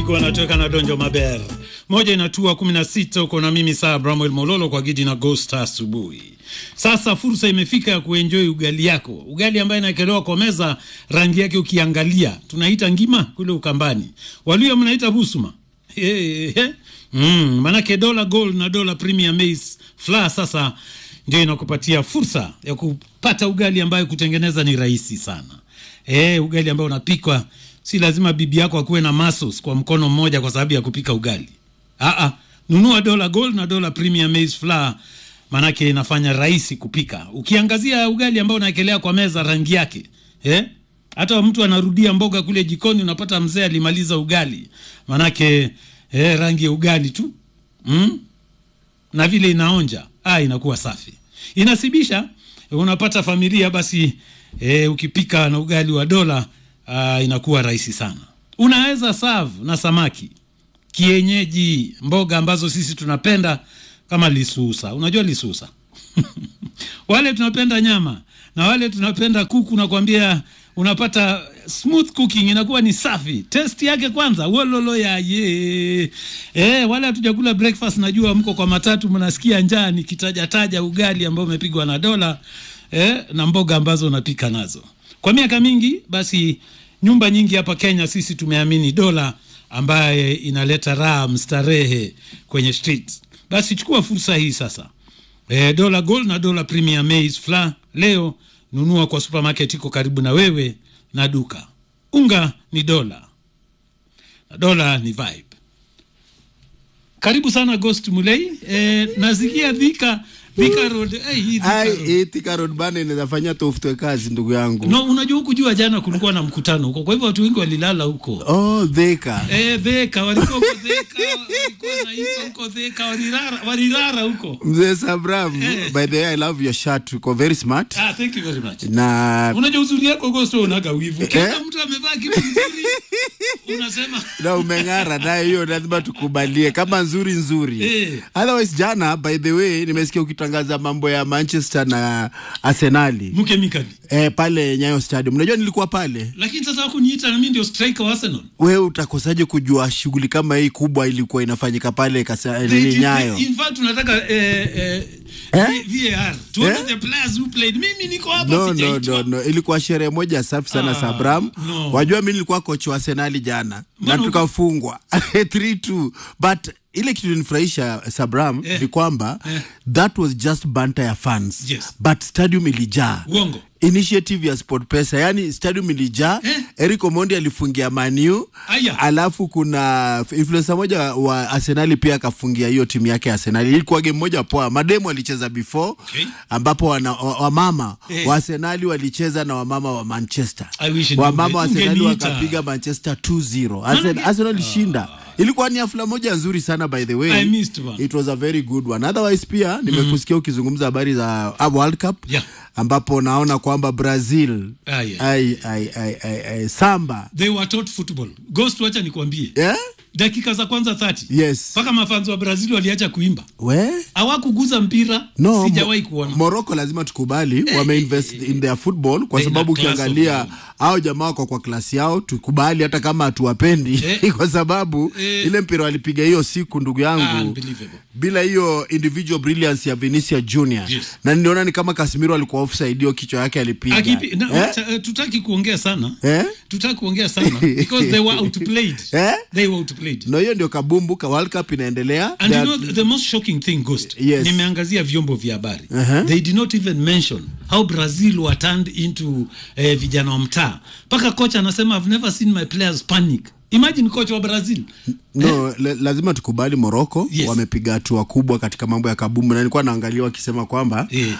Kigo anatoka na Donjo Maber. Moja inatua 16 uko na mimi saa Bramwell Mololo kwa Gidi na Ghost asubuhi. Sasa fursa imefika ya kuenjoy ugali yako. Ugali ambaye inaekelewa kwa meza, rangi yake ukiangalia tunaita ngima kule Ukambani. Walio mnaita busuma. Hey, hey. Mm, manake dola gold na dola premium maize flour sasa ndio inakupatia fursa ya kupata ugali ambayo kutengeneza ni rahisi sana. Eh, ugali ambao unapikwa si lazima bibi yako akuwe na muscles kwa mkono mmoja kwa sababu ya kupika ugali. Aa, nunua dola gold na dola premium maize flour manake inafanya rahisi kupika. Ukiangazia ugali ambao unaekelea kwa meza rangi yake, eh? Hata mtu anarudia mboga kule jikoni unapata mzee alimaliza ugali. Manake eh, rangi ya ugali tu. Mm? Na vile inaonja, ah inakuwa safi. Inasibisha unapata familia basi eh, ukipika na ugali wa dola ah, inakuwa rahisi sana. Unaweza serve na samaki kienyeji, mboga ambazo sisi tunapenda kama lisusa. Unajua lisusa? wale tunapenda nyama na wale tunapenda kuku, nakwambia unapata smooth cooking, inakuwa ni safi. Test yake kwanza, wololo ya ye eh, wale hatujakula breakfast, najua mko kwa matatu, mnasikia njaa nikitajataja ugali ambao umepigwa na dola eh, na mboga ambazo unapika nazo kwa miaka mingi. Basi nyumba nyingi hapa Kenya sisi tumeamini dola ambaye inaleta raha mstarehe kwenye streets. Basi chukua fursa hii sasa. E, dola gold na dola premium maize flour leo nunua kwa supermarket iko karibu na wewe na duka. Unga ni dola na dola ni vibe. Karibu sana Ghost Mulei. E, nazikia Thika Thika Road. Eh, hii Thika Ai, Road. hii Thika Road bana inafanya tofutwe kazi ndugu yangu. No, unajua huku jua jana kulikuwa na mkutano huko, kwa hivyo watu wengi walilala huko. Oh, Thika. Eh, Theka walikuwa huko Theka, walikuwa naimba huko Theka, walilala walilala huko. Mzee Sabram, Eh. by the way I love your shirt. Uko very smart. Ah, thank you very much. Na Unajua uzuri yako Ghost unaga wivu. Kila Eh? mtu amevaa kitu kizuri. Unasema na umeng'ara naye, hiyo lazima tukubalie kama nzuri nzuri. Eh. Otherwise jana, by the way, nimesikia ukitangaza mambo ya Manchester na Arsenali mke mikali. eh, pale Nyayo Stadium. Unajua nilikuwa pale. Lakini sasa wakuniita na mimi ndio striker wa Arsenal. Wewe utakosaje kujua shughuli kama hii kubwa ilikuwa inafanyika pale kasa, They nini did- Nyayo? In fact tunataka eh, eh, Eh? VAR. Tuone Eh? the players who played. Mimi niko hapa No, no, sijaitwa. no, no. Ilikuwa sherehe moja safi sana Ah, Sabram. no. Wajua mi nilikuwa kocha wa Arsenali jana Mbona na uko- tukafungwa 3-2 but ile kitu ilinifurahisha Sabram Eh. ni kwamba Eh. that was just banter ya fans Yes. but stadium ilijaa Uongo. initiative ya SportPesa, yani stadium ilijaa Eh. Eric Omondi alifungia Manu, Aya. alafu kuna influencer moja wa Arsenali pia akafungia hiyo timu yake ya Arsenali. Ilikuwa game moja poa, mademu walicheza before Okay. ambapo wana, wa- wamama Eh. wa Arsenali walicheza na wamama wa Manchester. I wish Wamama wa unge- Arsenali ungeniita. wakapiga Manchester 2-0. Arsenal, Maanake- Arsenal ilishinda. Ilikuwa ni hafla moja nzuri sana by the way. I missed one. It was a very good one. Otherwise pia nimekusikia ukizungumza habari za uh, World Cup Yeah. ambapo naona kwamba Brazil Ah, yeah. ai, ai, ai, ai, ai, samba They were taught football. Ghost wacha nikwambie. yeah? Dakika za kwanza 30. Yes. Mpaka mafanzi wa Brazil waliacha kuimba. We? Hawakuguza mpira. No, Sijawahi Mo- kuona. Morocco lazima tukubali wameinvest in their football kwa They sababu na class ukiangalia of them. hao jamaa wako kwa klasi yao, tukubali hata kama hatuwapendi Eh. kwa sababu Eh. ile mpira walipiga hiyo siku, ndugu yangu, Unbelievable. bila hiyo individual brilliance ya Vinicius Junior Yes. na niliona ni kama Casemiro alikuwa offside, hiyo kichwa yake alipiga Akipi, na, eh? wacha, eh, tutaki kuongea sana Eh? tutaki kuongea sana because they were outplayed Eh? they were outplayed na hiyo ndio kabumbu ka World Cup inaendelea and you They know are- the most shocking thing ghost Yes. nimeangazia vyombo vya habari Uh-huh. they did not even mention how brazil were turned into eh, vijana wa mtaa mpaka kocha anasema i've never seen my players panic imagine coach wa brazil No, la, lazima tukubali Morocco Yes. wamepiga hatua kubwa katika mambo ya kabumbu, na nilikuwa naangalia wakisema kwamba Eh.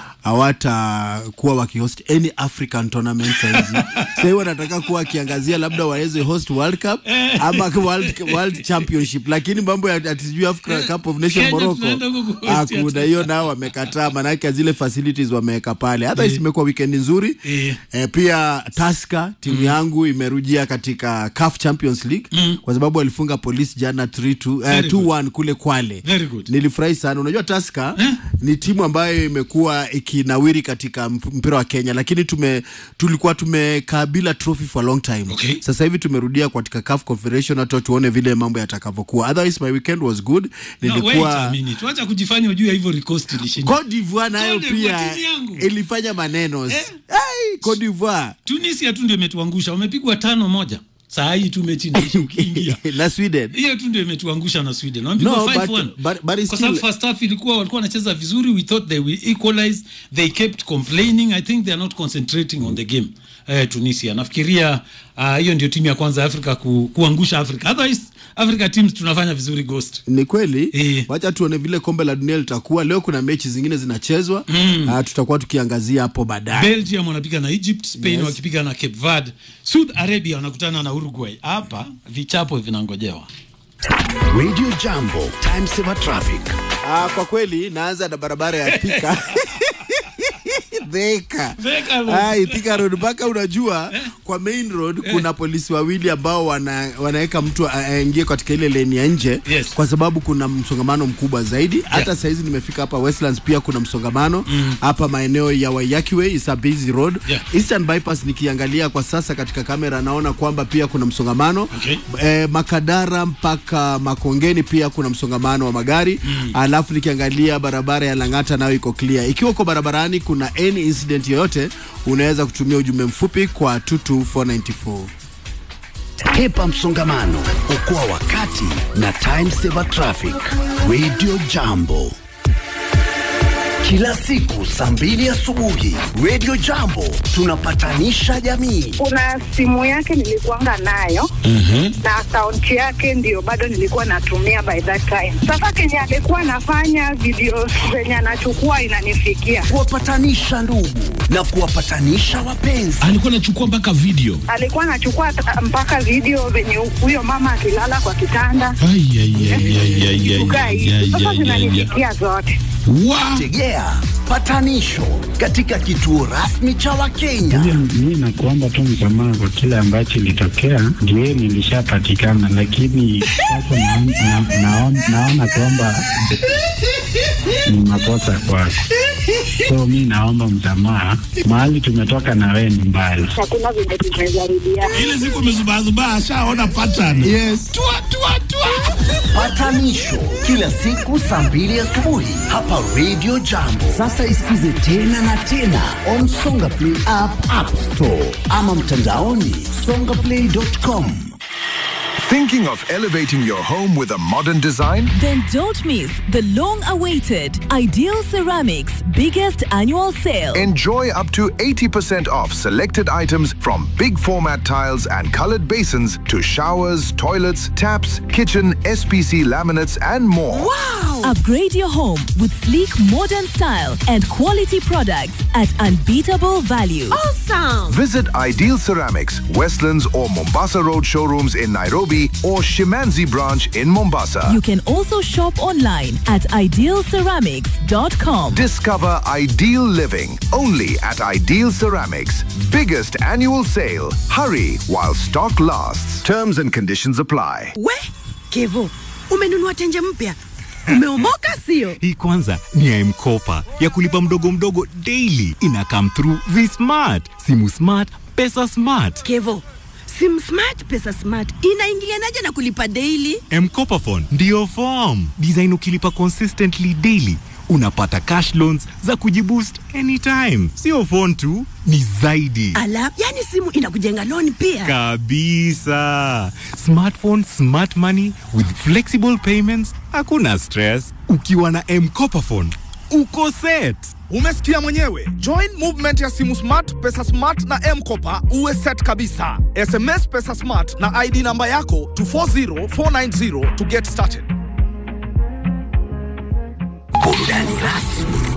hawatakuwa wakihost any African tournament saizi. Sasa hivi wanataka kuwa wakiangazia labda waweze host World Cup ama World, World Championship, lakini mambo ya ati sijui Africa Cup of Nation Kenya Morocco tunaenda huko kuhost hakuna hiyo, nao wamekataa, maanake zile facilities wameweka pale. Hata Eh. imekuwa weekend nzuri Eh. eh, pia Tusker timu yangu imerujia katika CAF Champions League League mm. kwa sababu walifunga polisi jana 3-2 Very eh, 2-1 kule Kwale. Very good. Nilifurahi sana. Unajua Tusker Eh? ni timu ambayo imekuwa ikinawiri katika mp- mpira wa Kenya, lakini tume tulikuwa tumekaa bila trophy for a long time. Okay. Sasa hivi tumerudia katika CAF Confederation, hata tuone vile mambo yatakavyokuwa. Otherwise my weekend was good. No, wait a Nilikuwa minute. Wacha kujifanya ujue Ivory Coast ilishinda. Cote d'Ivoire nayo Cote d'Ivoire, pia timu yangu. ilifanya maneno. Eh? Hey, Cote d'Ivoire Tunisia tu ndio imetuangusha. Wamepigwa tano moja. Saa hii tu mechi inaisha ukiingia. na Sweden. hiyo tu ndio imetuangusha na Sweden. Wamepigwa No, 5-1. but- but- but it's Kwa sababu still- first half ilikuwa walikuwa wanacheza vizuri, we thought they will equalize. They kept complaining. I think they are not concentrating on the game. Eh, Tunisia. Nafikiria ah, hiyo ndio timu ya kwanza ya Afrika ku, kuangusha Afrika. Otherwise Africa teams tunafanya vizuri Ghost. Ni kweli Eh. wacha tuone vile kombe la dunia litakuwa leo. Kuna mechi zingine zinachezwa mm. uh, tutakuwa tukiangazia hapo baadaye. Belgium wanapiga na Egypt, Spain Yes. wakipiga na Cape Verde, South Arabia wanakutana na Uruguay. Hapa vichapo vinangojewa. Radio Jambo, time saver traffic. Ah, kwa kweli naanza na barabara ya Thika Thika. Thika Road. Ah, Thika Road mpaka unajua kwa main road kuna polisi wawili ambao wana, wanaweka mtu a- aingie katika ile lane ya nje Yes. kwa sababu kuna msongamano mkubwa zaidi. Hata saizi nimefika hapa Westlands pia kuna msongamano hapa maeneo ya Waiyaki Way, is a busy road. Yeah. Eastern Bypass nikiangalia kwa sasa katika kamera naona kwamba pia kuna msongamano Okay. eh, Makadara mpaka Makongeni pia kuna msongamano wa magari mm. Alafu nikiangalia barabara ya Lang'ata nayo iko clear. Ikiwa uko barabarani kuna any incident yoyote, unaweza kutumia ujumbe mfupi kwa 22494. Hepa msongamano, okoa wakati na time saver traffic. Radio Jambo. Kila siku saa mbili asubuhi, Radio Jambo tunapatanisha jamii. kuna simu yake nilikuanga nayo na akaunti yake ndio bado nilikuwa natumia by that time. Sasa kenye alikuwa anafanya video zenye anachukua inanifikia, Kuwapatanisha ndugu na kuwapatanisha wapenzi. alikuwa anachukua mpaka video alikuwa anachukua ta- mpaka video venye huyo mama akilala kwa kitanda Ai, ai, ai, ai, ai, ai, kukaa ai, hivi. ai, Sasa ai, ai, ai. zinanifikia zote. Wa- Tegea patanisho katika kituo rasmi cha Wakenya. Mi nakuomba tu msamaha kwa kile ambacho ilitokea, ndio nilishapatikana, lakini sasa naon- na- naon- naona kwamba ni makosa kwako, so mi naomba msamaha. Mahali tumetoka na wewe ni mbali. Hakuna venye tumejaribiana. ile siku amezubazubaa ashaona pattern Yes. tua, tua, tua. Patanisho kila siku saa mbili asubuhi hapa Radio Jambo. Sasa isikize tena na tena on Songa Play app, App Store ama mtandaoni songaplay.com. Thinking of elevating your home with a modern design? Then don't miss the long awaited Ideal Ceramics biggest annual sale. Enjoy up to 80% off selected items from big format tiles and colored basins to showers, toilets, taps, kitchen, SPC laminates, and more. Upgrade your home with sleek modern style and quality products at unbeatable value. Visit Ideal Ceramics, Westlands or Mombasa Road showrooms in Nairobi or Shimanzi branch in Mombasa. You can also shop online at idealceramics.com. Discover ideal living only at Ideal Ceramics. Biggest annual sale. Hurry while stock lasts. Terms and conditions apply. We Kevo, umenunua tenje mpya, umeomoka sio? Hii kwanza ni ya M-Kopa ya kulipa mdogo mdogo daily. Ina come through V-Smart, simu smart, pesa smart. Kevo, sim smart pesa smart inaingilianaje na kulipa daily? M-Kopa phone ndiyo form design. Ukilipa consistently daily unapata cash loans za kujiboost anytime. Sio phone tu, ni zaidi Ala, yani simu inakujenga loan pia. kabisa. Smartphone, smart money with flexible payments, hakuna stress. Ukiwa na M-Kopa phone uko set. Umesikia mwenyewe. Join movement ya simu smart, pesa smart na M-Kopa uwe set kabisa. SMS pesa smart na ID namba yako to 40490 to get started. Burudani rasmi